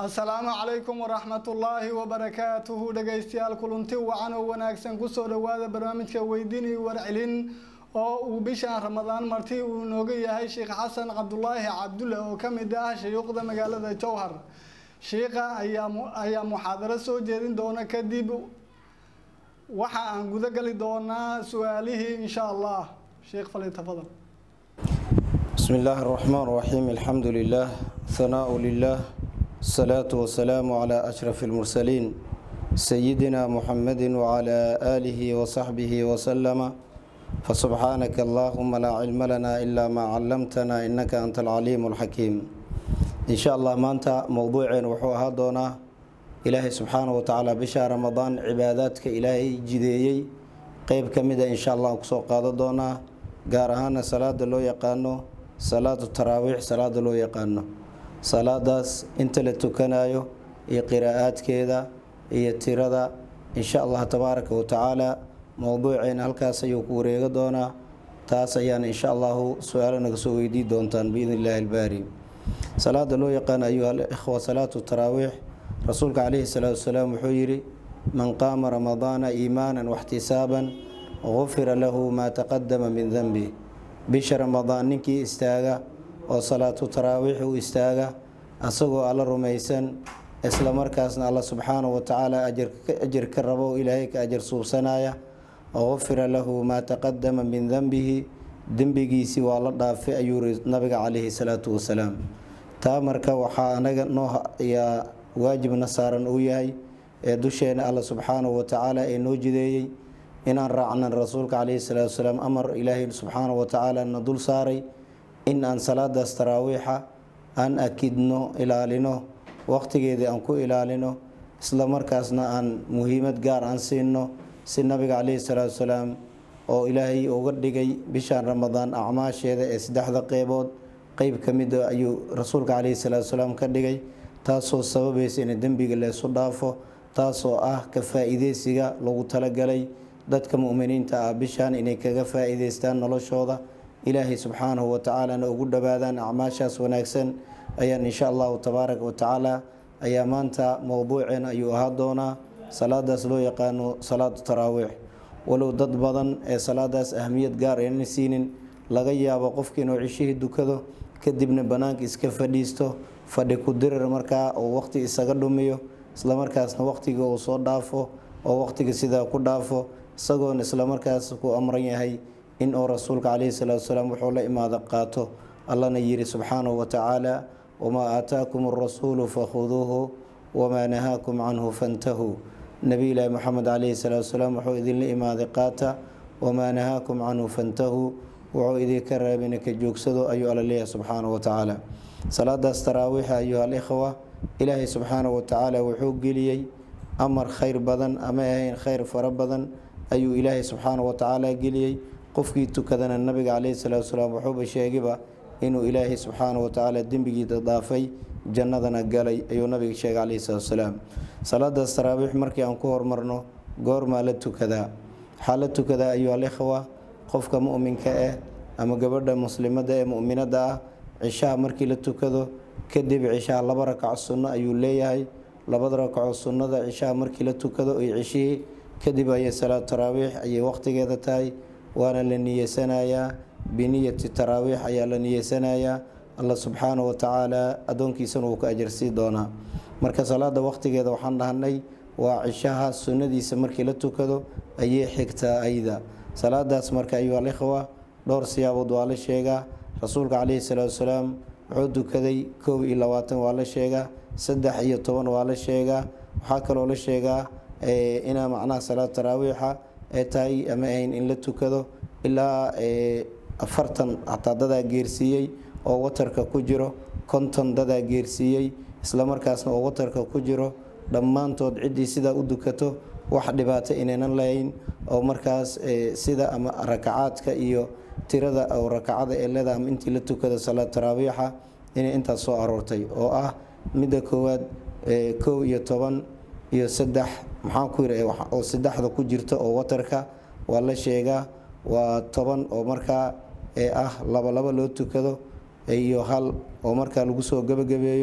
asalaamu calaykum waraxmatullaahi wabarakaatuhu dhegaystayaal kulanti wacan oo wanaagsan kusoo dhowaada barnaamijka weydiin iyo warcelin oo uu bishan ramadaan marti uu inooga yahay sheekh xasan cabdulaahi cabdulle oo ka mid ah shayuuqda magaalada jowhar shiikha ayaa ayaa muxaadaro soo jeedin doona kadib waxa aan guda gali doonaa su-aalihii insha allah sheekh fali tafadal بسم الله الرحمن الرحيم الحمد لله ثناء لله الصلاة والسلام على أشرف المرسلين سيدنا محمد وعلى آله وصحبه وسلم فسبحانك اللهم لا علم لنا إلا ما علمتنا إنك أنت العليم الحكيم إن شاء الله ما أنت موضوع وحوها دونا إلهي سبحانه وتعالى بشهر رمضان عباداتك إلهي جديي قيب كمدة إن شاء الله كسو قادة دونا قارهانا صلاة لو يقانو salaatu taraawiix salaada loo yaqaano salaadaas inta la tukanayo iyo qiraa'aadkeeda iyo tirada insha allah tabaaraka wa tacaala mowduuceena halkaas ayuu ku wareega doonaa taas ayaana insha allahu su-aalo naga soo weydii doontaan biidn illaahi albaari salaada loo yaqaano ayuha alikhwa salaatu taraawiix rasuulka calayhi salaatu wasalaam wuxuu yidhi man qaama ramadaana iimaanan waxtisaaban gufira lahu maa taqadama min denbi bisha ramadaan ninkii istaaga oo salaatu taraawiix u istaaga asagoo alla rumaysan isla markaasna alla subxaanahu watacaala ajar ka rabo ilaahay ka ajar suubsanaya gufira lahu maa taqadama min denbihi dembigiisii waa la dhaafay ayuu yiri nabiga calayhi salaatu wasalaam taa marka waxaa anaga noo yaa waajibna saaran uu yahay ee dusheena alla subxaanahu watacaala ee noo jideeyey inaan raacnan rasuulka calayhi salaatu wasalaam amar ilaahay subxaanahu watacaala na dul saaray in aan salaadaas taraawiixa aan akidno ilaalino waqtigeedii aan ku ilaalino isla markaasna aan muhiimad gaar aan siino si nabiga calayhi salaatu wasalaam oo ilaahay uga dhigay bishan ramadaan acmaasheeda ee saddexda qeybood qeyb ka mida ayuu rasuulka calayhi salaatu wasalaam ka dhigay taasoo sababaysa in dembiga leesu dhaafo taasoo ah ka faa-iideysiga lagu talagalay dadka muminiinta ah bishaan inay kaga faa-iideystaan noloshooda ilaahay subxaanahu watacaalana ugu dhowaadaan acmaashaas wanaagsan ayaan insha allahu tabaaraka watacaala ayaa maanta mowduuceen ayuu ahaa doonaa salaadaas loo yaqaano salaatu taraawiix walow dad badan ee salaadaas ahamiyad gaar aynan siinin laga yaabo qofka inuu cishihii dukado kadibna bannaanka iska fadhiisto fadhi ku dirir markaa oo waqti isaga dhumiyo islamarkaasna waqtiga uu soo dhaafo oo waqtiga sidaa ku dhaafo isagoona islamarkaas ku amran yahay in uu rasuulka calayhi salaatu wasalaam wuxuu la imaado qaato allana yiri subxaanahu watacaala wamaa aataakum arasuulu fakhuduuhu wamaa nahaakum canhu fantahuu nebi ilaahi moxamed calayhi salaatu wasalaam wuxuu idinla imaaday qaata wamaa nahaakum canhu fantahuu wuxuu idinka raabina ka joogsado ayuu alla leeyahay subxaanahu watacaala salaadaas taraawiixa ayuha alikhwa ilaahay subxaanahu watacaala wuxuu geliyey amar khayr badan ama ahayn khayr fara badan ayuu ilaahay subxaana watacaala geliyey qofkii tukadana nabiga caleyhi salaatu wasalaam wuxuuba sheegayba inuu ilaahay subxaana watacaala dembigiida dhaafay jannadana galay ayuu nabiga sheegay caleyhi salaatu wasalaam salaadaas taraawiix markii aan ku hormarno goormaa la tukadaa waxaa la tukadaa ayuu alikhwa qofka muminka ah ama gabadha muslimada ee muminada ah cishaha markii la tukado kadib cishaha laba rakac sunno ayuu leeyahay labada rakaco sunnada cishaha markii la tukado iyo cishihii kadib ayay salaatu taraawiix ayay waqtigeeda tahay waana la niyeysanayaa biniyati taraawiix ayaa la niyeysanayaa alla subxaana watacaala addoonkiisana wuu ka ajarsii doonaa marka salaada waqtigeeda waxaan dhahnay waa cishaha sunnadiisa markii la tukado ayay xigtaa ayda salaadaas marka ayuu alikhwa dhowr siyaabood waa la sheegaa rasuulka caleyhi salaatu wasalaam wuxuu tukaday koob iyo labaatan waa la sheegaa saddex iyo toban waa la sheegaa waxaa kaloo la sheegaa inaa macnaha salaad taraawiixa ee tahay ama ahayn in la tukado ilaa afartan xataa dadaa geersiiyey oo watarka ku jiro konton dadaa geersiiyey islamarkaasna oo watarka ku jiro dhammaantood ciddii sidaa u dukato wax dhibaato inaynan lahayn oo markaas sida ama rakacaadka iyo tirada oo rakacada ee leeda ama intii la tukado salaad taraawiixa inay intaas soo aroortay oo ah midda koowaad kow iyo toban iyo saddex maxaan ku yiri oo saddexda ku jirta oo watarka waa la sheegaa waa toban oo markaa ee ah laba laba loo tukado iyo hal oo markaa lagu soo gebagabeeyo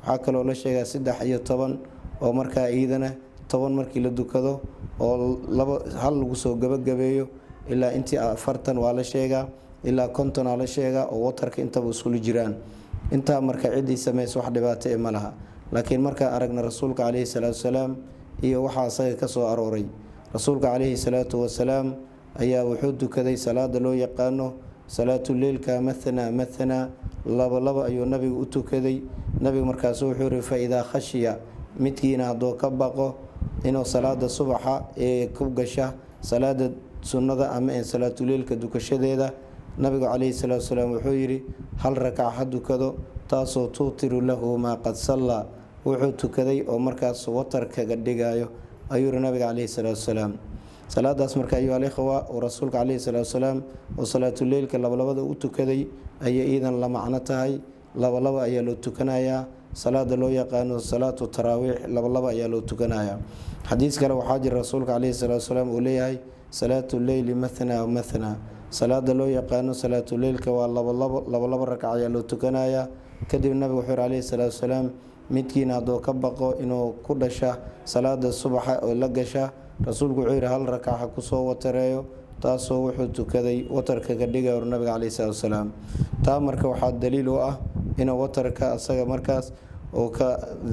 waxaa kaloo la sheegaa saddex iyo toban oo markaa iidana toban markii la dukado oo laba hal lagu soo gabagabeeyo ilaa intii afartan waa la sheegaa ilaa konton aa la sheegaa oo watarka intaba iskula jiraan intaa marka ciddii samaysa wax dhibaato e ma laha laakiin markaan aragna rasuulka caleyhi salaatu wasalaam iyo waxaa asaga ka soo arooray rasuulka caleyhi salaatu wasalaam ayaa wuxuu tukaday salaada loo yaqaano salaatuleilka mathana mathana laba laba ayuu nabiga u tukaday nabiga markaasu wuxuu yihi fa idaa khashiya midkiina hadduu ka baqo inuu salaada subaxa ee ku gasha salaada sunnada ama ee salaatuleilka dukashadeeda nabigu caleyhi salaatu wasalaam wuxuu yidhi hal rakac ha dukado taasoo tuutiru lahu maa qad sallaa wuxuu tukaday oo markaas watar kaga dhigayo ayuu yihi nabiga caleyhi salaatu wasalaam salaadaas marka ayuu alikhwa uu rasuulka caleyhi salaatu wasalaam oo salaatuleilka labalabada u tukaday ayay iidan la macno tahay labalaba ayaa loo tukanayaa salaada loo yaqaano salaatu taraawiix labalaba ayaa loo tukanayaa xadiis kale waxaa jira rasuulka caleyhi salaatu wasalaam uu leeyahay salaatu leyli mathna mathna salaada loo yaqaano salaatuleilka waa labalabo labalabo rakac ayaa loo tukanayaa kadib nabigu wuxuu yihi caleyhi salaatu wasalaam midkiina hadduu ka baqo inuu ku dhasha salaada subaxa oo la gasha rasuulku wuxuu yihi hal rakac ha kusoo watareeyo taasoo wuxuu tukaday watarka ka dhigay or nabiga caleyhi salaatu wasalaam taa marka waxaa daliil u ah inuu watarka asaga markaas oo ka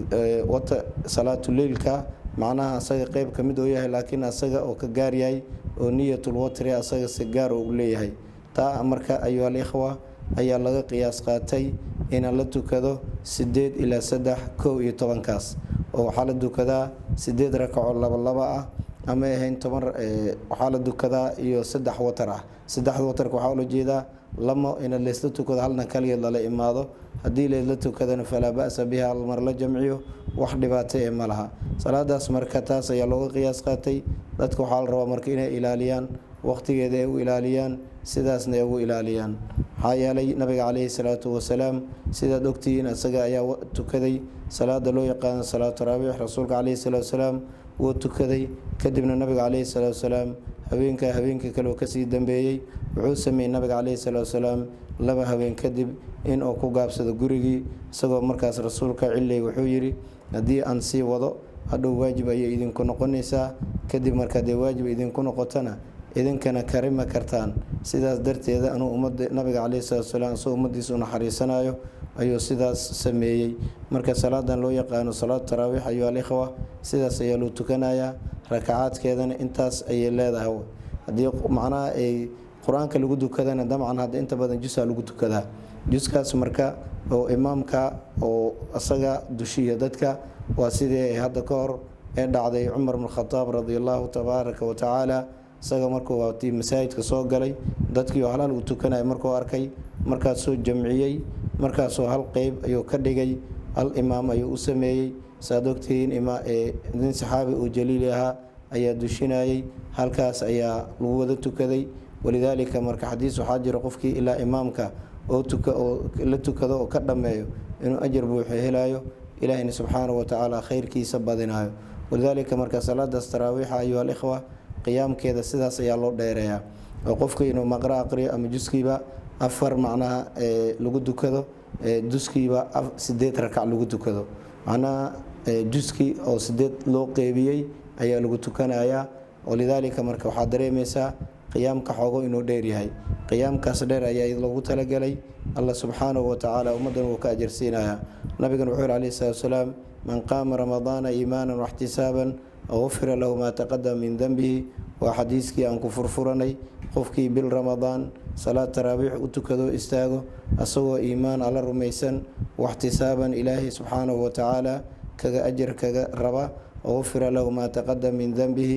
wata salaatuleilka macnaha asaga qeyb ka mid oo yahay laakiin asaga oo ka gaar yahay oo niyatul watri asaga si gaar u leeyahay taa marka ayuu alikhwa ayaa laga qiyaas qaatay inaan la tukado sideed ilaa saddex kow iyo tobankaas oo waxaa la dukadaa sideed rakaco labalaba ah ama ahayn toban waxaa la dukadaa iyo saddex watar ah saddexda watarka waxaa ula jeedaa lama ina laysla tukado halna kaligeed lala imaado haddii laysla tukadana falaa ba-sa biha halmar la jamciyo wax dhibaato ee ma laha salaadaas marka taas ayaa looga qiyaas qaatay dadka waxaa la rabaa marka inay ilaaliyaan waqtigeeda ay u ilaaliyaan sidaasna ay ugu ilaaliyaan maxaa yeelay nabiga caleyhi salaatu wasalaam sidaad ogtihiin isaga ayaa tukaday salaada loo yaqaano salaatu taraawiix rasuulka caleyhi salaatu wasalaam wuu tukaday kadibna nabiga caleyhi salaatu wasalaam habeenka habeenka kale oo kasii dambeeyey wuxuu sameeyey nabiga caleyhi salaatu wasalaam laba habeen kadib inuu ku gaabsado gurigii isagoo markaas rasuulka ciley wuxuu yidhi haddii aan sii wado hadhow waajib ayay idinku noqonaysaa kadib marka dee waajib idinku noqotona idinkana karima kartaan sidaas darteeda anuu ummadda nabiga caleyhi salatu wasalaam isagoo ummaddiisa u naxariisanayo ayuu sidaas sameeyey marka salaadan loo yaqaano salaatu taraawiix ayuu alikhwa sidaas ayaa loo tukanayaa rakacaadkeedana intaas ayay leedahay haddii macnaha ay qur-aanka lagu dukadana dabcan hadda inta badan jusaa lagu tukadaa juskaas marka oo imaamka oo isaga dushiya dadka waa sidii hadda ka hor ee dhacday cumar bn khadaab radi allahu tabaaraka wa tacaala isaga markuu waatii masaajidka soo galay dadkii oo halhal uu tukanaya markuu arkay markaasuu jamciyey markaasoo hal qeyb ayuu ka dhigay hal imaam ayuu u sameeyey saad ogtihiin nin saxaabi uu jaliili ahaa ayaa dushinayay halkaas ayaa lagu wada tukaday walidaalika marka xadiis waxaa jira qofkii ilaa imaamka oo la tukado oo ka dhammeeyo inuu ajar buuxo helayo ilaahina subxaanahu watacaala khayrkiisa badinayo walidaalika marka salaadaas taraawiixa ayuha alikhwa qiyaamkeeda sidaas ayaa loo dheereeyaa oo qofka inuu maqro aqriyo ama juskiiba afar macnaha lagu dukado juskiiba sideed rakac lagu tukado macnaha juski oo sideed loo qeybiyey ayaa lagu tukanayaa walidaalika marka waxaa dareemaysaa qiyaamka xoogo inuu dheer yahay qiyaamkaas dheer ayaa loogu talagalay allah subxaanahu watacaala ummaddan wuu ka ajarsiinayaa nabigan wuxuu yhi alayhi salatu wasalaam man qaama ramadaana iimaanan waxtisaaban gufira lahu maa taqadama min denbihi waa xadiiskii aan ku furfuranay qofkii bil ramadaan salaad taraabiix u tukado istaago asagoo iimaan alla rumaysan waxtisaaban ilaahay subxaanahu watacaala kaga ajar kaga raba gufira lahu maa taqadama min denbihi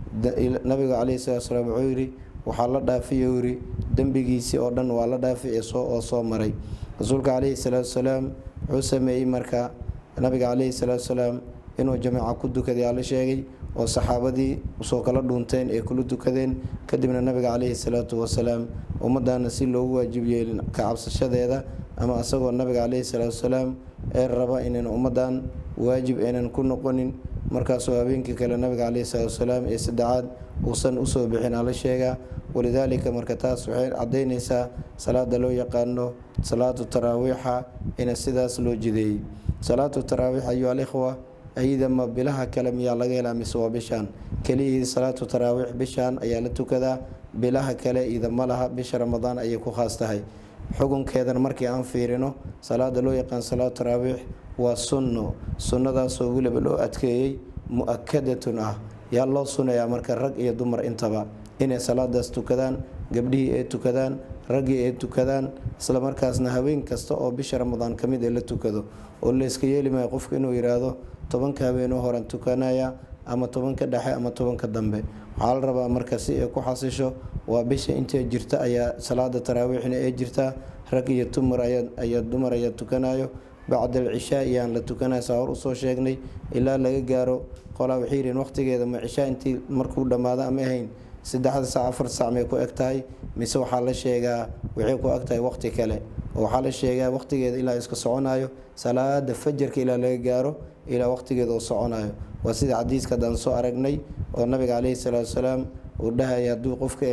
nabiga caleyhi salatu salaam wuxuu yidhi waxaa la dhaafiy uu yidhi dembigiisii oo dhan waa la dhaafi oo soo maray rasuulka caleyhi salaatu salaam wuxuu sameeyey marka nabiga caleyhi salaatu salaam inuu jamaca ku dukaday aa la sheegay oo saxaabadii usoo kala dhuunteen ee kula dukadeen kadibna nabiga caleyhi salaatu wasalaam ummaddaana si loogu waajib yeelin ka cabsashadeeda ama asagoo nabiga caleyhi salaatu wasalaam ee raba inaan ummaddan waajib aynan ku noqonin markaasoo habeenkii kale nabiga caleyhi salaatu wasalaam ee saddexaad uusan usoo bixin aa la sheegaa walidaalika marka taas waxay cadaynaysaa salaada loo yaqaano salaatu taraawiixa ina sidaas loo jideeyey salaatu taraawiix ayuha alikhwa ayadama bilaha kale miyaa laga helaa mise waa bishaan keliyihii salaatu taraawiix bishaan ayaa la tukadaa bilaha kale idama laha bisha ramadaan ayay ku khaas tahay xukunkeedan markii aan fiirino salaada loo yaqaan salaatu taraawiix waa sunno sunnadaasoo weliba loo adkeeyey mu-akadatun ah yaa loo sunayaa marka rag iyo dumar intaba inay salaadaas tukadaan gabdhihii ay tukadaan raggii ay tukadaan islamarkaasna haween kasta oo bisha ramadaan ka mid ee la tukado oo layska yeeli maayo qofku inuu yidhaahdo tobanka habeenoo horan tukanaya ama tobanka dhexe ama tobanka dambe waxaa la rabaa marka si ay ku xasisho waa bisha intay jirta ayaa salaada taraawiixna ee jirtaa rag iyo tumar ayaa dumar ayaa tukanayo bacda alcishaa iyaan la tukanaya saa hor usoo sheegnay ilaa laga gaaro qolaa waxay yihiin waqtigeeda ma cishaa intii markuu dhammaado ama ahayn saddexda saac afar saac may ku eg tahay mise waxaa la sheegaa waxay ku eg tahay waqti kale oo waxaa la sheegaa waqtigeeda ilaa iska soconayo salaada fajarka ilaa laga gaaro ilaa waqtigeeda uu soconayo waa sida xadiiska haddaan soo aragnay oo nabiga caleyhi salaatu wasalaam uu dhahaya hadduu qofka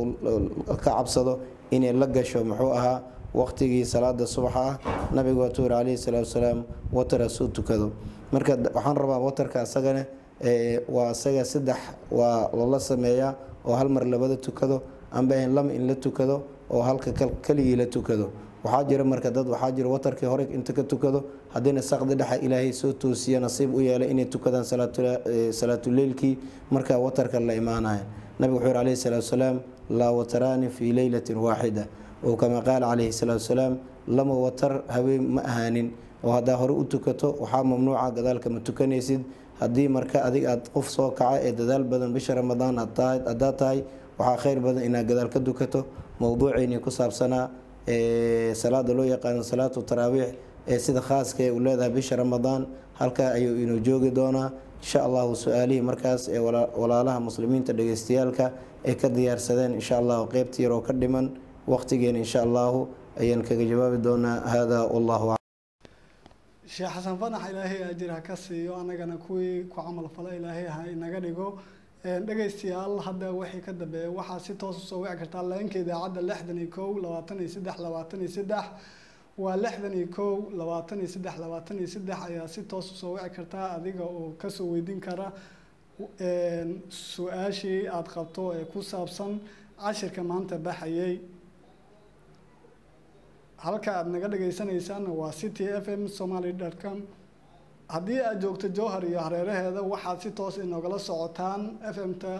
ka cabsado inay la gasho muxuu ahaa waqtigii salaada subaxa ah nabigu waa tuuri caleyhi salaatu wasalaam watara suu tukado marka waxaan rabaa watarka asagana waa isaga saddex waa lala sameeyaa oo hal mar labada tukado amba ahayn lama in la tukado oo halka keligii la tukado waxaa jira marka dad waxaa jira watarkii hore inta ka tukado haddiina saqdi dhexa ilaahay soo toosiya nasiib u yeelay inay tukadaan salaatuleylkii markaa watarka la imaanaya nabigu wuxuu yiri caleyhi salaatu wasalaam laa wataraani fii leylatin waaxida oo kama qaala caleyhi salaatu wasalaam lama watar haween ma ahaanin oo haddaa hore u tukato waxaa mamnuuca gadaalka ma tukanaysid haddii marka adig aad qof soo kaca ee dadaal badan bisha ramadaan haddaad tahay waxaa kheyr badan inaad gadaal ka dukato mowduuceynii ku saabsanaa salaada loo yaqaano salaatu taraawiix ee sida khaaska ee uu leedahay bisha ramadaan halkaa ayuu inuu joogi doonaa insha allahu su-aalihii markaas ee walaalaha muslimiinta dhegeystayaalka ay ka diyaarsadeen insha allahu qeybta yaroo ka dhiman waqtigeena insha allahu ayaan kaga jawaabi doonaa hada wallahu sheekh xasan fanax ilaahay ajir ha ka siiyo annagana kuwii ku camal fala ilaahay ha inaga dhigo dhegaystayaal hadda wixii ka dambeeya waxaa si toos usoo wici kartaa leenka idaacadda lixdan iyo kow labaatan iyo saddex labaatan iyo saddex waa lixdan iyo kow labaatan iyo saddex labaatan iyo saddex ayaa si toos usoo wici kartaa adiga oo kasoo weydiin kara su-aashii aada qabto ee ku saabsan cashirka maanta baxayay halka aada naga dhagaysanaysaana waa city f m somaly dot com haddii aad joogto jowhar iyo hareeraheeda waxaad si toos inogala socotaan f m-ta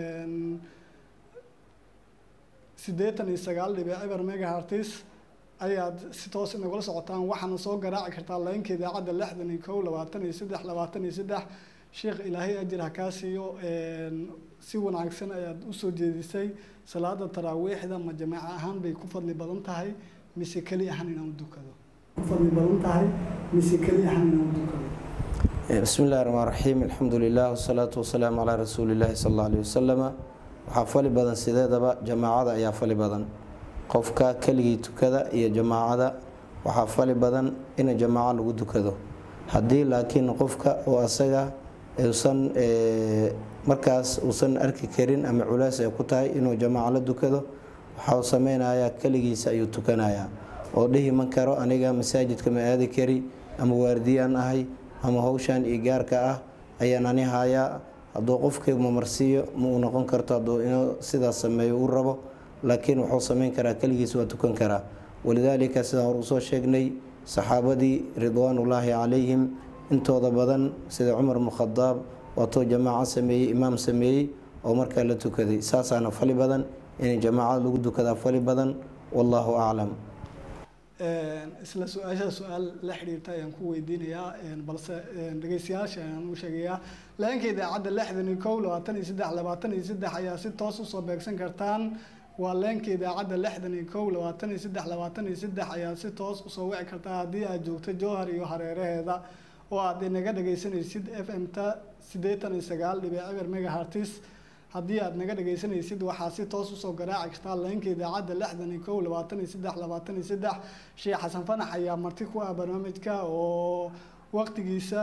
siddeetan iyo sagaal dhibic eber megahartis ayaad si toos inogala socotaan waxaana soo garaaci kartaa laynka idaacadda lixdan iyo kow labaatan iyo saddex labaatan iyo saddex sheekh ilaahay ajir ha kaa siiyo si wanaagsan ayaad usoo jeedisay salaada taraawiixda ma jamaaca ahaan bay ku fadli badan tahay mise keli ahaan inaan dukado ku fadli badan tahay mise keli ahaan inaan dukado bismi illahi raxmaan raxiim alxamdu lilah wasalaatu wasalaamu calaa rasuuli illaahi sal alla alih wasalama waxaa fali badan sideedaba jamaacada ayaa fali badan qofka keligii tukada iyo jamaacada waxaa fali badan in jamaaco lagu dukado haddii laakiin qofka oo asaga uusan markaas uusan arki karin ama culays ay ku tahay inuu jamaaco la dukado waxau sameynayaa keligiisa ayuu tukanayaa oo dhihi ma karo aniga masaajidka ma aadi kari ama waardiyaan ahay ama howshan iyo gaarka ah ayaan ani hayaa hadduu qofkii mamarsiiyo ma uu noqon karto hadduu inuu sidaas sameeyo uu rabo laakiin wuxuu sameyn karaa keligiis waa tukan karaa walidaalika sidaan hor usoo sheegnay saxaabadii ridwaanullaahi calayhim intooda badan sida cumar bnu khadaab waatuu jamaaco sameeyey imaam sameeyey oo markaa la tukaday saasaana fali badan inay jamaacada lagu dukadaa fali badan wallaahu aclam isla su-aasha su-aal la xiriirta ayaan ku weydiinayaa balse dhegeystayaasha ayaan u sheegayaa leenka idaacadda lixdan iyo kow labaatan iyo saddex labaatan iyo saddex ayaa si toos usoo beegsan kartaan waa leenka idaacadda lixdan iyo kow labaatan iyo saddex labaatan iyo saddex ayaa si toos usoo wici kartaa haddii aad joogto jowhar iyo hareeraheeda oo aad inaga dhageysanaysid f m ta siddeetan iyo sagaal dhibic eber megahartis haddii aad naga dhageysanaysid waxaa si toos usoo garaaci kartaa leenka idaacadda lixdan iyo kow labaatan iyo saddex labaatan iyo saddex sheekh xasan fanax ayaa marti ku ah barnaamijka oo waqtigiisa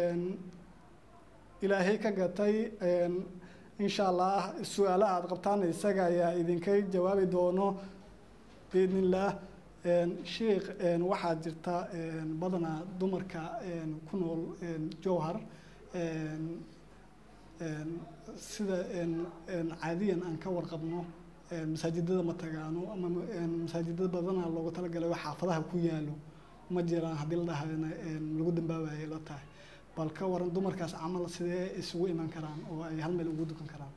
ilaahay ka gatay insha allah su-aalaha aada qabtaan isaga ayaa idinka jawaabi doono biidn illaah sheikh waxaa jirta badanaa dumarka ku nool jowhar sida caadiyan aan ka warqabno masaajidada ma tagaano ama masaajidada badanaa loogu talagalay oo xaafadaha ku yaalo ma jiraan haddii la dhahayna lagu dambaabayay la tahay bal ka waran dumarkaas camal sidee isugu iman karaan oo ay hal meel ugu dukan karaan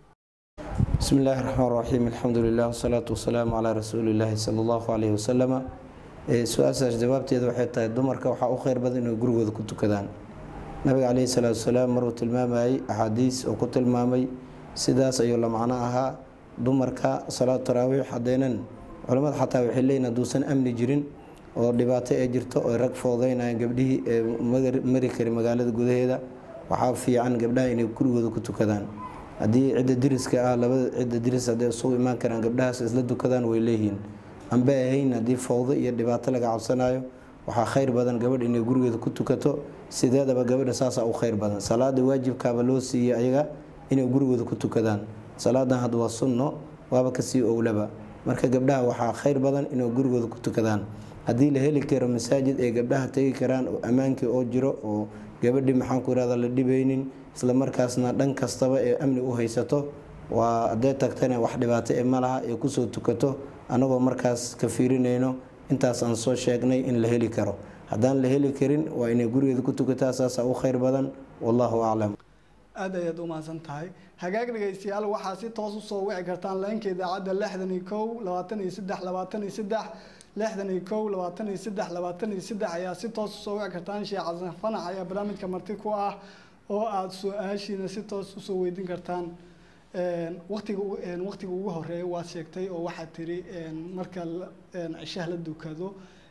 بسم الله الرحمن الرحيم الحمد لله والصلاة والسلام على رسول الله صلى الله عليه وسلم su-aashaas jawaabteeda waxay tahay dumarka waxaa u kheyr badan inay gurigooda ku tukadaan nabiga caleyhi salaatu wasalaam maruu tilmaamayay axaadiis oo ku tilmaamay sidaas ayuu la macno ahaa dumarka salaatu taraawiix haddaynan culimmada xataa waxay leeyihin hadduusan amni jirin oo dhibaato ee jirto oo rag foodeynayaan gabdhihii ee mari kari magaalada gudaheeda waxaa fiican gabdhaha inay gurigooda ku tukadaan haddii cidda diriska ah labada cidda diris hadday isugu imaan karaan gabdhahaas isla dukadaan way leeyihiin anba ahayn haddii fowdo iyo dhibaato laga cabsanayo waxaa khayr badan gabadh inay gurigeeda ku tukato sideedaba gabadha saasaa u khayr badan salaada waajibkaaba loo siiyey ayaga inay gurigooda ku tukadaan salaadan had waa sunno waaba kasii owlaba marka gabdhaha waxaa khayr badan inay gurigooda ku tukadaan haddii la heli karo masaajid ay gabdhaha tegi karaan oo ammaankii oo jiro oo gabadhii maxaanku irahda la dhibaynin isla markaasna dhan kastaba ee amni u haysato waa hadday tagtana wax dhibaato ee malaha ee kusoo tukato anagoo markaas ka fiirinayno intaas aan soo sheegnay in la heli karo haddaan la heli karin waa inay gurigeeda ku tukataa saasaa u khayr badan wallahu aclam aada ayaad u mahadsan tahay hagaag dhegaystayaal waxaa si toos usoo wici kartaan leenka idaacadda lixdan iyo kow labaatan iyo saddex labaatan iyo saddex lixdan iyo kow labaatan iyo saddex labaatan iyo saddex ayaa si toos usoo wici kartaan sheekh xasan fanax ayaa barnaamijka marti ku ah oo aada su-aashiina si toos usoo weydiin kartaan waqtiga waqtiga ugu horeeya waad sheegtay oo waxaad tiri marka cishaha la dukado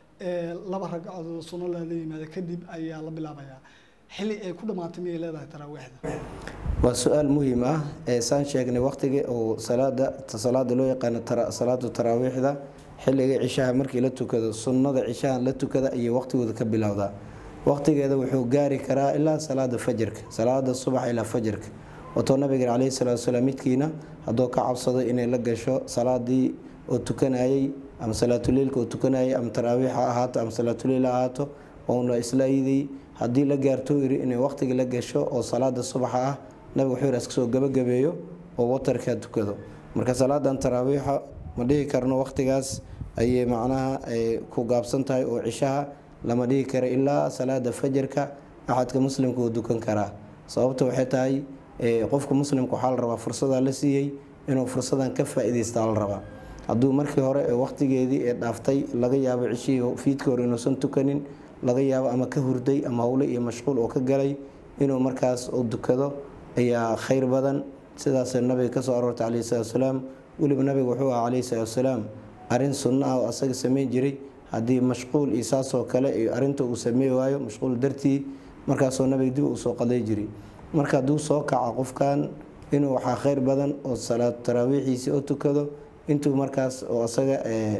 laba ragcadood sunno lala yimaado kadib ayaa la bilaabayaa xilli ay ku dhamaatay miyay leedahay taraawiixda waa su-aal muhiim ah ee saan sheegnay waqtiga oo salaada salaada loo yaqaano salaatu taraawiixda xilliga cishaha markii la tukado sunnada cishaha la tukada ayay waqtigooda ka bilowdaa waqtigeeda wuxuu gaari karaa ilaa salaada fajarka salaada subax ilaa fajarka watoo nabiga caleyhi salaatu wasalaam midkiina hadduu ka cabsado inay la gasho salaadii oo tukanayay ama salaatuleilka oo tukanayay ama taraawiix ha ahaato ama salaatuleil ha ahaato ouna isla iiday haddii la gaarto yiri inay waqtiga la gasho oo salaada subaxa ah nabiga wuxuu yiri iskasoo gabagabeeyo oo watarkaa tukado marka salaadan taraawiixa ma dhihi karno waqtigaas ayay macnaha ku gaabsan tahay oo cishaha lama dhihi karo ilaa salaada fajarka axadka muslimka uu dukan karaa sababta waxay tahay qofka muslimka waxaa la rabaa fursadaa la siiyey inuu fursadan ka faa-iideystaa la rabaa hadduu markii hore ee waqtigeedii ee dhaaftay laga yaabo cishihii fiidkii hore inuusan tukanin laga yaabo ama ka hurday ama howle iyo mashquul oo ka galay inuu markaas u dukado ayaa khayr badan sidaasay nabiga kasoo aroortay caleyhi salatu wasalaam weliba nabiga wuxuu aha caleyhi salatu wasalaam arrin sunno ah oo asaga sameyn jiray haddii mashquul iyo saasoo kale iyo arrinta uu sameey waayo mashquul dartii markaasoo nabiga dib uu soo qaday jiray marka hadduu soo kaca qofkan inuu waxaa khayr badan oo salaad taraawiixiisii oo tukado intuu markaas oo asaga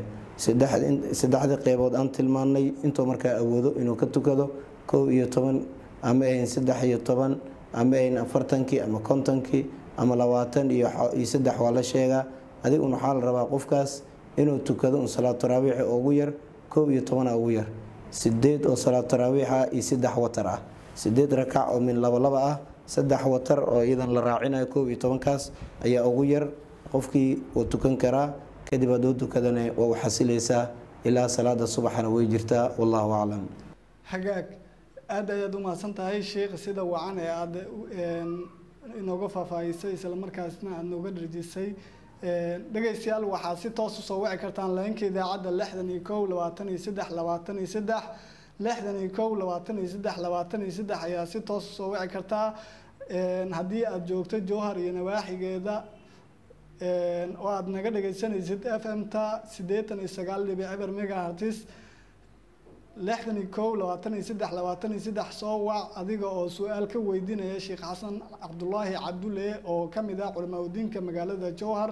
saddexdii qeybood aan tilmaanay intuu markaa awoodo inuu ka tukado kow iyo toban ama ahayn saddex iyo toban ama ahayn afartankii ama kontonkii ama labaatan iyo saddex waa la sheegaa adigun waxaa la rabaa qofkaas inuu tukado un salaad taraawiixa ugu yar kow iyo tobana ugu yar sideed oo salaad taraawiixa iyo saddex watar ah sideed rakac oo min laba laba ah saddex watar oo iyadan la raacinayo kow iyo tobankaas ayaa ugu yar qofkii uu tukan karaa kadib hadduu tukadana waa u xasilaysaa ilaa salaada subaxana way jirtaa wallahu aclam hagaag aada ayaad u mahadsan tahay sheikh sida wacan ee aada inooga faahfaahisay isla markaasna aada nooga dharjisay dhegaystayaal waxaad si toos usoo wici kartaan leenka idaacadda lixdan iyo kow labaatan iyo saddex labaatan iyo saddex lixdan iyo kow labaatan iyo saddex labaatan iyo saddex ayaa si toos usoo wici kartaa haddii aada joogto jowhar iyo nawaaxigeeda oo aada naga dhagaysanaysid f m ta siddeetan iyo sagaal dhibic eber megahartis lixdan iyo kow labaatan iyo saddex labaatan iyo saddex soo wac adiga oo su-aal ka weydiinaya sheekh xasan cabdulaahi cabdulle oo ka mid ah culimaadudiinka magaalada jowhar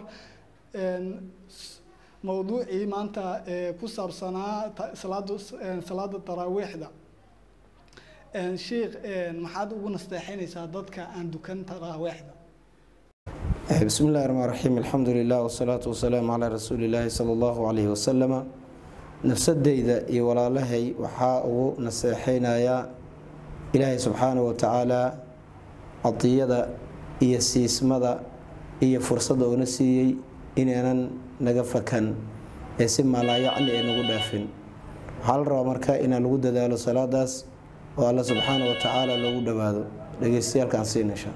mowduucii maanta ku saabsanaa salaada salaada taraawiixda sheikh maxaad ugu nasteexeynaysaa dadka aan dukan taraawiixda بسم الله الرحمن الرحيم الحمد لله والصلاة والسلام على رسول الله صلى الله عليه وسلم nafsadeyda iyo walaalahay waxaa ugu naseexeynayaa ilaahay subxaanahu watacaala cadiyada iyo siismada iyo fursadda uuna siiyey inaynan naga fakan ee si maalaayacni ay nagu dhaafin waxaa la rabaa marka inaan lagu dadaalo salaadaas oo alla subxaana wa tacaala loogu dhowaado dhegeystayaalkaan siinasha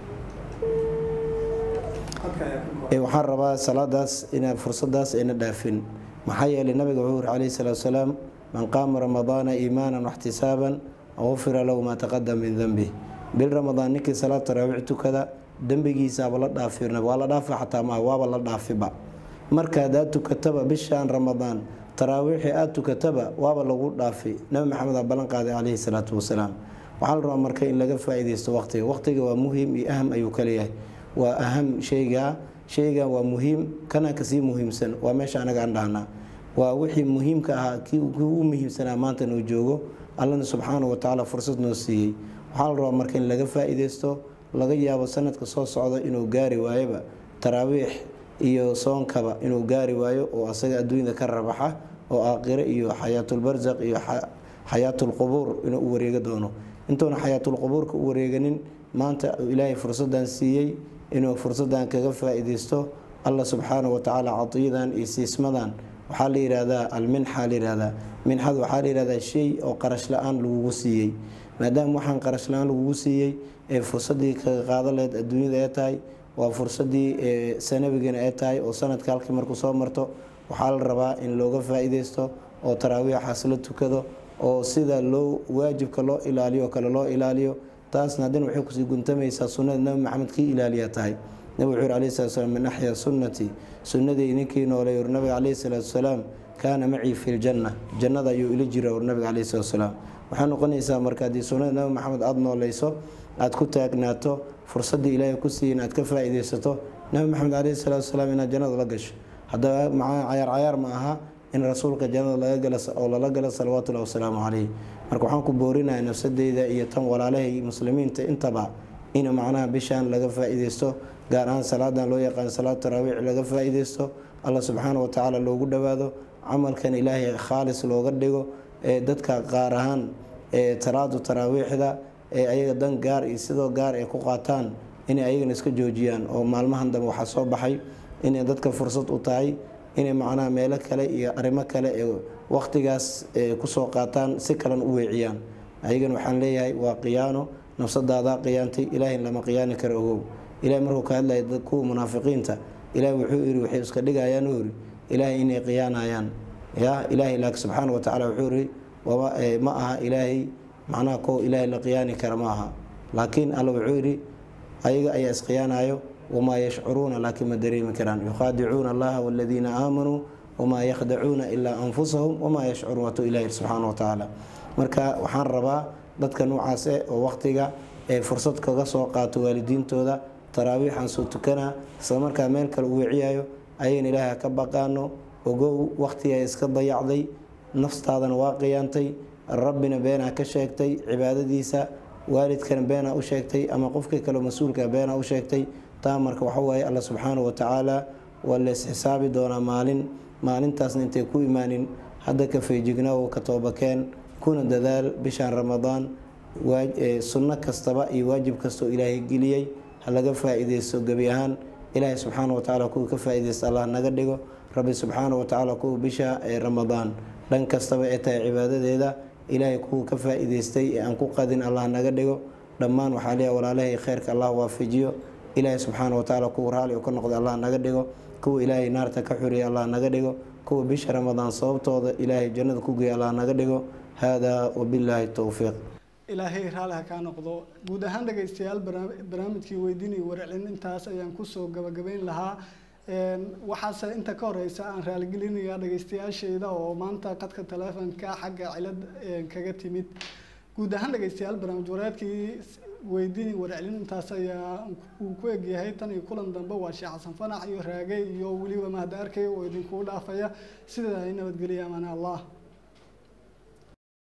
waxaan rabaa salaadaas inaa fursadaas ayna dhaafin maxaa yeelay nabiga wuxuu yiri calayhi salaatu wasalaam man qaama ramadaana iimaanan waxtisaaban gufira lahu maa taqadama min dembih bil ramadaan ninkii salaad taraawiix tukada dembigiisaaba la dhaafirna waa la dhaafa xataa maaha waaba la dhaafiba marka hadaad tukataba bishaan ramadaan taraawiixii aada tukataba waaba lagu dhaafi nabi maxamed aa ballan qaaday calayhi salaatu wasalaam waxaa la rabaa marka in laga faa-ideysto waqtiga waqtiga waa muhiim iyo aham ayuu kaleeyahay waa aham shaygaa shaygan waa muhiim kana kasii muhiimsan waa meesha anaga aan dhahnaa waa wixii muhiimka ahaa kii u muhiimsanaa maanta noo joogo allana subxaana wa tacaala fursad noo siiyey waxaa la rabaa marka in laga faa-ideysto laga yaabo sanadka soo socda inuu gaari waayoba taraawiix iyo soonkaba inuu gaari waayo oo asaga adduunyada ka rabaxa oo aakhire iyo xayaatulbarsaq iyo xayaatulqubuur inuu u wareega doono intuuna xayaatulqubuurka u wareeganin maanta ilaahay fursadan siiyey inuu fursadan kaga faa-ideysto allah subxaana wa tacaala cadiyadan iyo siismadan waxaa la yihahdaa alminxa la yihahdaa minxada waxaa la yihahdaa shay oo qarash la-aan lagugu siiyey maadaama waxaan qarash la-aan lagugu siiyey ee fursadii kaga qaada leed adduunyada ee tahay waa fursadii sanabigana ee tahay oo sanadka halkii markuu soo marto waxaa la rabaa in looga faa-ideysto oo taraawiixaas la tukado oo sida loo waajibka loo ilaaliyo oo kale loo ilaaliyo taasna haddana waxay kusii guntamaysaa sunnada nabi maxamed kii ilaaliya tahay nabig wuxuu yiri alayhi salatu salaam min axyaa sunnati sunnadii ninkii noolay ur nabiga calayhi salaatu wasalaam kaana macii fi ljanna jannada ayuu ila jira ur nabiga calayhi salatu wasalaam waxay noqonaysaa marka haddii sunnada nabi maxamed aada noolayso aada ku taagnaato fursaddii ilaahay ku siiyin aad ka faa-ideysato nabi maxamed calayhi salaatu wasalaam inaad jannada la gasho haddaba macaa cayaar cayaar ma aha in rasuulka jannada laga gala oo lala galo salawaatullahi wasalaamu caleyh marka waxaan ku boorinaya nafsadeyda iyo tan walaalahay muslimiinta intaba in macnaha bishaan laga faa-ideysto gaar ahaan salaadan loo yaqaan salaad taraawiix laga faa-ideysto allah subxaana wa tacaala loogu dhowaado camalkan ilaahay khaalis looga dhigo ee dadka qaar ahaan ee salaadu taraawiixda ee ayaga dan gaar iyo sidoo gaar ay ku qaataan inay ayagana iska joojiyaan oo maalmahan dambe waxaa soo baxay inay dadka fursad u tahay inay macnaha meelo kale iyo arrimo kale ee waqtigaas kusoo qaataan si kalena u weeciyaan ayagana waxaan leeyahay waa qiyaano nafsadaadaa qiyaantay ilaahay lama qiyaani karo ogow ilahay markuu ka hadlaya kuwa munaafiqiinta ilahay wuxuu yiri waxay iska dhigayaan u yiri ilaahay inay qiyaanayaan ya ilaahay laakiin subxaana wa tacala wuxuu yiri ma aha ilaahay macnaha ko ilaahay la qiyaani kara ma aha laakiin alla wuxuu yidhi ayaga ayaa isqiyaanayo wamaa yashcuruuna laakiin ma dareemi karaan yukhaadicuuna allaha waladiina aamanuu wamaa yakhdacuuna ilaa anfusahum wamaa yashcuruun watuu ilahi subxaana wa tacaala marka waxaan rabaa dadka noocaas eh oo waqtiga ee fursad kaga soo qaato waalidiintooda taraawiixan soo tukana isla markaa meel kale u weeciyayo ayagana ilaahay ha ka baqaano ogow waqtiga iska dayacday naftaadana waa qiyaantay rabbina beenaa ka sheegtay cibaadadiisa waalidkana beenaa u sheegtay ama qofkii kale mas-uulka beenaa u sheegtay taa marka waxa waaye alla subxaanahu wa tacaala waa lees xisaabi doonaa maalin maalintaasna intay ku imaanin hadda ka feejignaawo ka toobakeen kuna dadaal bishaan ramadaan sunno kastaba iyo waajib kastoo ilaahay geliyey ha laga faa-ideysto gebi ahaan ilaahay subxaana wa tacala kuwa ka faa-ideysta allah naga dhigo rabbi subxaana wa tacaala kuwa bisha ee ramadaan dhan kastaba ee tahay cibaadadeeda ilaahay kuwa ka faa-ideystay ee aan ku qadin allah naga dhigo dhammaan waxaa leeyahay walaalahay kheyrka allah waafajiyo ilaahay subxaana wa tacaala kuwa raali ka noqda allah naga dhigo kuwa ilaahay naarta ka xuriya allah naga dhigo kuwa bisha ramadaan sababtooda ilaahay jannada ku geeya allah naga dhigo haadaa wabillaahi towfiiq ilaahay raali ha kaa noqdo guud ahaan dhegaystayaal barnaamijkii weydiinaya warcelin intaas ayaan kusoo gabagabayn lahaa waxaase inta ka horeysa aan raaligelinayaa dhegaystayaashayda oo maanta qadka taleefonka xagga cilad kaga timid guud ahaan dhegaystayaal barnaamij wareedkii weydiinay warcelin intaas ayaa uu ku egyahay tan iyo kulan dambe waa sheekh xasan fanax iyo raage iyo weliba mahad arkay oo idinkugu dhaafaya sidaa nabadgeliya amaana allah